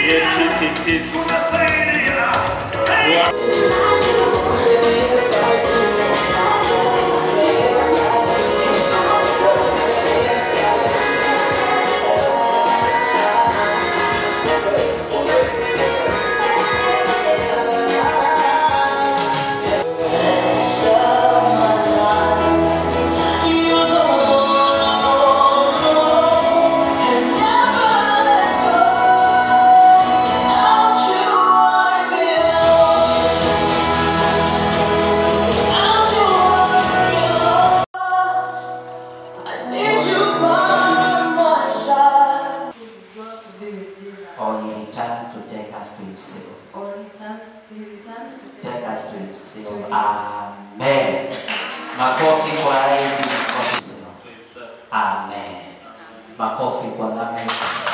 Yes, yes, yes, yes. Or he returns to take us to himself. or returns, he returns to take Take us to To himself. himself. Amen. Makofi kwa hivi kwa himself. Amen. Makofi kwa Lamek.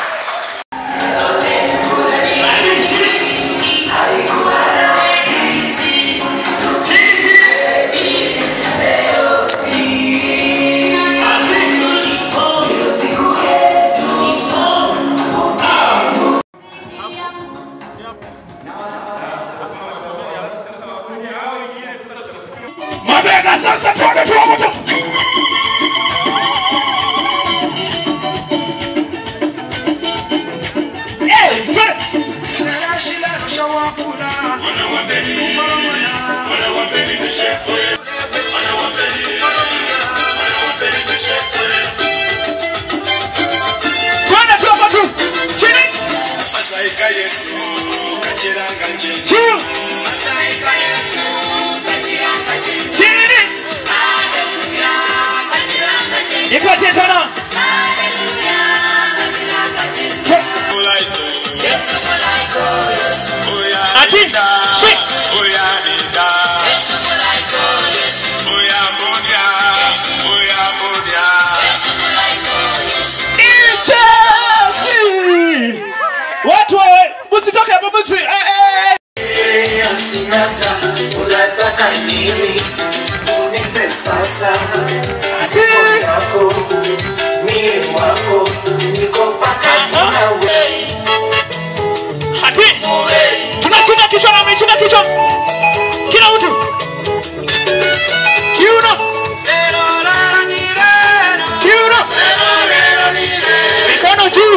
Mabega sasa tuone tuone tu. Eh, tuone. Tuone tu hapa tu. Chini. Masaika Yesu kachiranga nje Chini. Chini. Ipatie tena. Mulaito Oya Ati. Nida Shit. Oya Nida Oya Monia Oya Monia Ichesi. Watu wawe msitoke hapo msi. Eh, eh, eh. Sinata, unataka nini? Unipe sasa, siku yako, mie wako, niko pakati nawe. Ati. Tunashinda kichwa na ameshinda kichwa. Kila mtu. Kiuno. Kiuno. Mikono juu.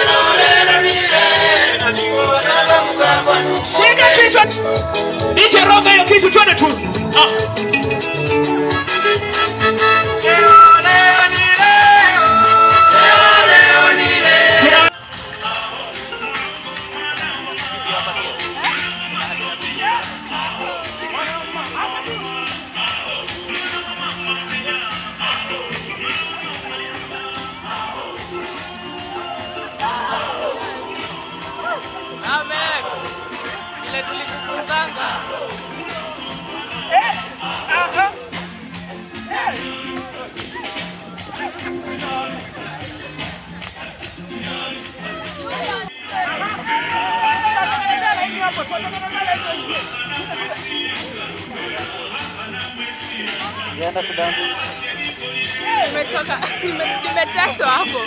Shika kichwa. Nije roga hiyo kitu twende tu. Ah. Kila- Amen. Ile tulikufundanga. Nimetoka, nime- nimeteswa hapo.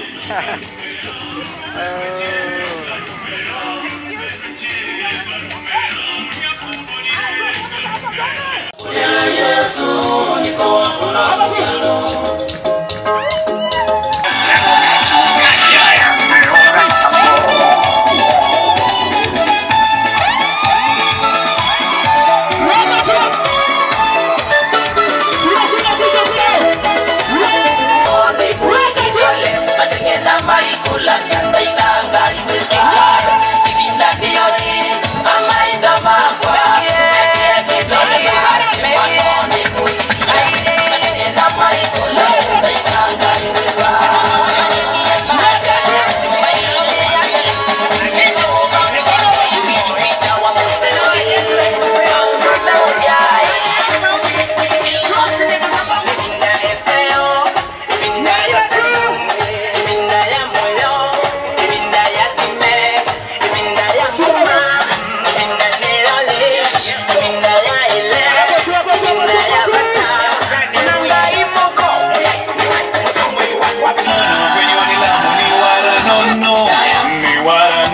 Tunashinda kichwa kile. Thank you.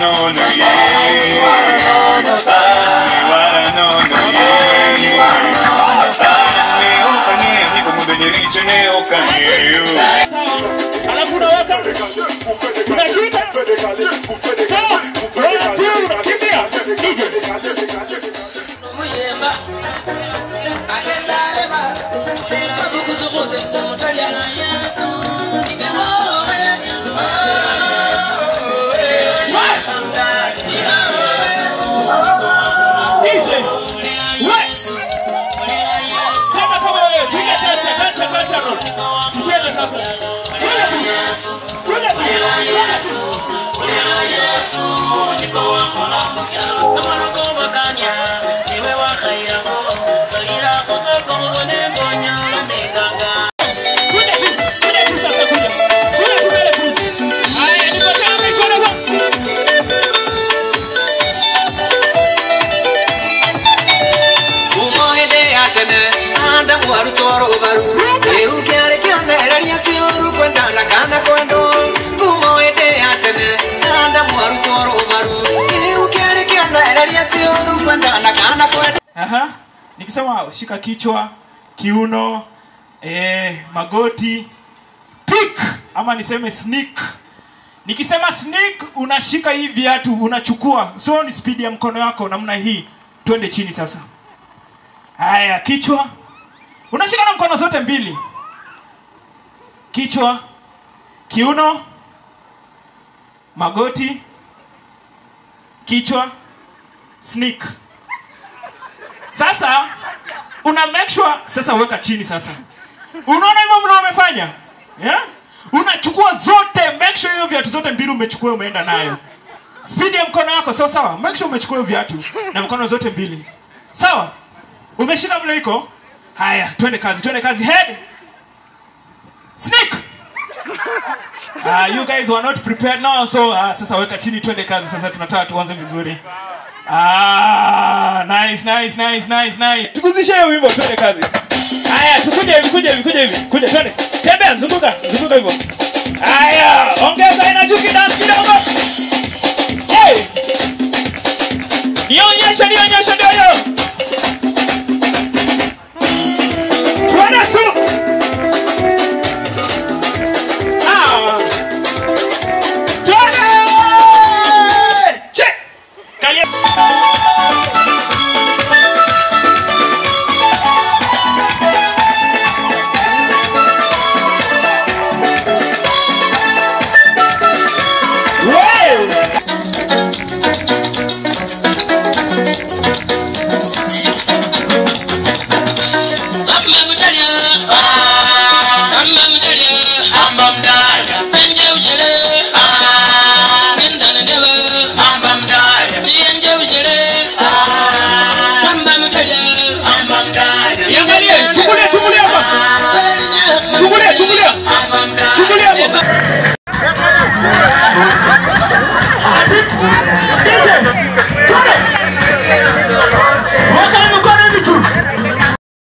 nono ye Niwara nono ye Ne okanye niko mudeni riche ne okanye alafu unaweka unashika unakimbia muyemba agenda areba babukuzukuze mutalya Sema kama wewe, piga kacha, kacha, kacha, roll. Tucheze sasa. Kuja tu. Kuja tu. Kuja tu. Kuja tu sasa, kuja. Kuja tu mbele tu. Haya, niko tayari, mikono kwa- umohede atene adamu arutwaro baru riu kiari kionereria ti uru kwendana kana kwendo umohede atene adamu arutwaro baru riu kiari kionereria ti uru kwendana kana kwendo Aha. Nikisema shika kichwa, kiuno, eh, magoti, pick ama niseme sneak. Nikisema sneak unashika hii viatu unachukua. So ni speed ya mkono wako namna hii. Twende chini sasa. Haya, kichwa. Unashika na mkono zote mbili. Kichwa, kiuno, magoti, kichwa, sneak. Sasa una make sure sasa weka chini sasa. Unaona hivyo vile umefanya? Yeah? Unachukua zote, make sure hiyo viatu zote mbili umechukua umeenda nayo. Speed ya mkono wako sawa sawa. Make sure umechukua hiyo viatu na mkono zote mbili. Sawa? Umeshika vile iko? Haya, twende kazi, twende kazi. Head. Sneak. Uh, you guys were not prepared now so uh, sasa weka chini twende kazi sasa tunataka tuanze vizuri. Ah, nice, nice, nice, nice, nice. Tuguzishe hiyo wimbo twende kazi. Haya, tukuje hivi, kuja hivi, kuja hivi. Kuja twende. Tembea, zunguka, zunguka hivyo. Haya, ongeza ina juu kidogo kidogo. Hey! Nionyeshe, nionyeshe ndio hiyo. Twende tu. Ah. Twende! Che! Kalia. Wow! amba mutalya amba mutalya Amba mdaya enje uchele nendana ndeba Amba mdaya enje uchele amba mutalya Amba mdaya Niangalie, chungulia, chungulia hapa. Chungulia, chungulia. Amba mdaya Chungulia hapa.